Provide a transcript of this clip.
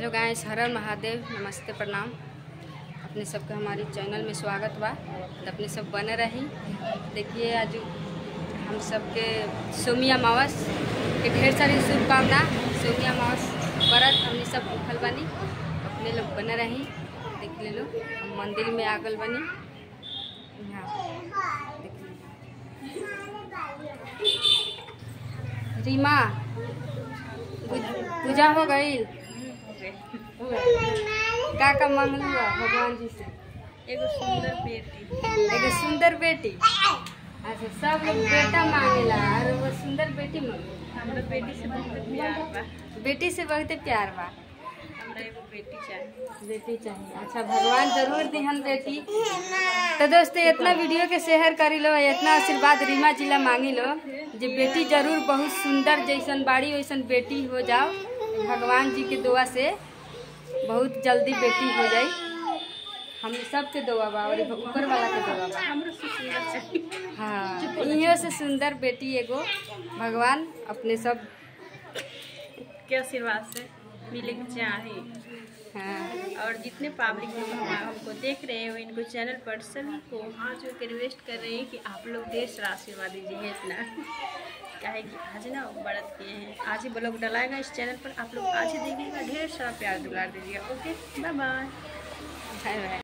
Hello guys हर हर महादेव नमस्ते प्रणाम अपने सबके हमारी चैनल में स्वागत बा तो अपने सब बने रही देखिए आज हम सबके सोमी अमावस के ढेर सारी शुभकामना सोमी अमावस व्रत हमने सब भूखल बनी अपने लोग बने रही देख ले लो हम मंदिर में आगल बनी यहाँ देख लो। रीमा पूज- पूजा हो गई का का मांगलू बा भगवान जी से एगो सुंदर बेटी एगो सुंदर बेटी अच्छा सब लोग बेटा मांगेला और वो सुंदर बेटी मांगे हमरा बेटी से बहुत प्यार बा बेटी से बहुते प्यार बा हमरा एगो बेटी चाहिए बेटी चाहिए अच्छा भगवान जरूर दिहन बेटी तो दोस्तों इतना वीडियो के शेयर करी लो इतना आशीर्वाद रीमा जिला मांगी लो जे बेटी जरूर बहुत सुंदर जैसन बाड़ी वैसन बेटी हो जाओ भगवान जी के दुआ से बहुत जल्दी बेटी हो जाई हम सबके दुआ बा और ऊपर वाला के दुआ बा हमरो से सुंदर चाहिए हाँ इहो से सुंदर बेटी एगो भगवान अपने सब के आशीर्वाद से मिले के चाहे हाँ और जितने पब्लिक लोग हमारा हमको देख रहे हो इनको चैनल पर सभी को हाथ जोड़ के रिक्वेस्ट कर रहे हैं कि आप लोग देर से आशीर्वाद दीजिए इतना काहे कि आज ना व्रत किए हैं आज ही ब्लॉग डलाएगा इस चैनल पर आप लोग आज ही देखिएगा ढेर सारा प्यार दुलार दीजिएगा okay bye bye bye by